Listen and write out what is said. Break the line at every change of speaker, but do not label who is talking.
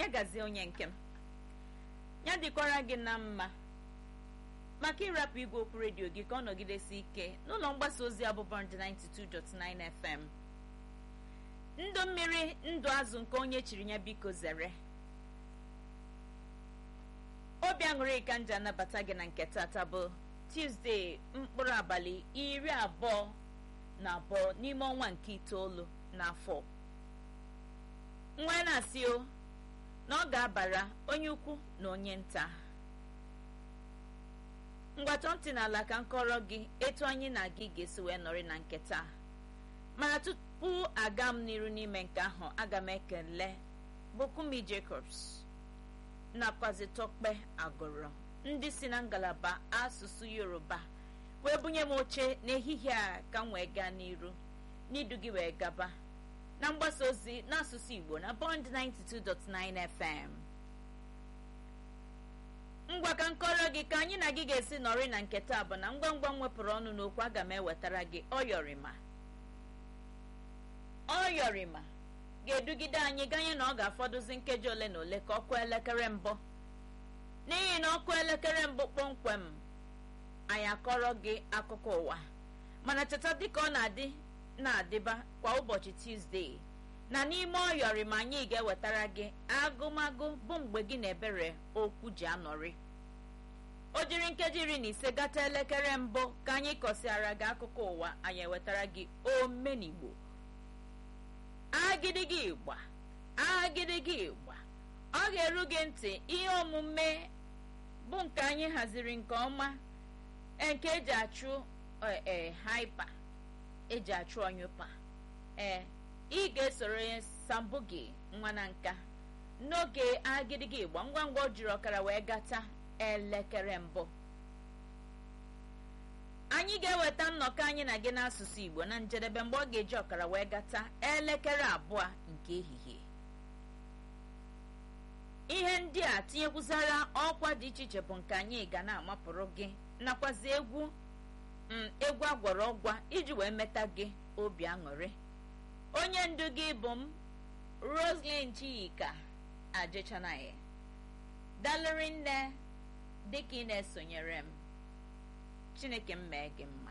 ya gazie onye nke m ya dịkwara gị na mma maka ịrapụ igwe okwu redio gị ka ọ nọgidesi ike n'ụlọ mgbasa ozi abụbọnd 92.9 FM ndụ mmiri ndụ azụ nke onye chiri ya biko zere obi aṅụrị ka nji anabata gị na nke tata bụ tuzdee mkpụrụ abalị iri abụọ na abụọ n'ime ọnwa nke itoolu n'afọ nwa na-asị o na ọ ga-abara onye ukwu na onye nta ngwatọ ntị n'ala ka m kọrọ gị etu anyị na gị ga-esi wee nọrị na nke taa mana tupu aga m n'iru n'ime nke ahụ aga m ekele bukumi jacobs nakwazi tọkpe agụrụ ndị si na ngalaba asụsụ yoruba wee bunye m oche n'ehihie a ka m wee gaa n'iru n'idu gị wee gaba na mgbasa ozi n'asụsụ igbo na bond 92.9 fm ngwa ka nkọrọ gị ka anyị na gị ga-esi nọrị na nke taa bụ na ngwa ngwa m wepụrụ ọnụ n'okwu aga m ewetara gị ọyọrịma ọyọrịma ga-edugide anyị ganye na ọ ga-afọdụzi nkeji ole na ole ka ọkụ elekere mbụ n'ihi na ọkụ elekere mbụ kpọmkwem anyị akọrọ gị akụkọ ụwa mana cheta dịka ọ na-adị na-adịba kwa ụbọchị tuzdee na n'ime ọyọrịma anyị ga-ewetara gị agụmagụ bụ mgbe gị na ebere okwu ji anọrị o jiri nkeji iri na ise gata elekere mbụ ka anyị kọsịara gị akụkọ ụwa anyị ewetara gị omenigbo agịdịgị ịgba agịdịgị ịgba ọ ga-eru gị ntị ihe omume bụ nke anyị haziri nke ọma nke eji achụ ee haipa eji achụ ọnyụpa ee ị ga-esoro ya sambugi nwa na nka n'oge agịdịgị ịgba ngwa ngwa o jiri ọkara wee gata elekere mbụ anyị ga-eweta nnọkọ anyị na gị n'asụsụ igbo na njedebe mgbe ọ ga-eji ọkara wee gata elekere abụọ nke ehihie ihe ndị a tinyekwuzara ọkwa dị iche iche bụ nke anyị ga na-amapụrụ gị nakwazi egwu egwu agwọrọ ọgwa iji wee meta gị obi aṅụrị onye ndu gị bụ m roslyn chika ajechanaghị dalụrị nne dịka ị na-esonyere m chineke m mee gị mma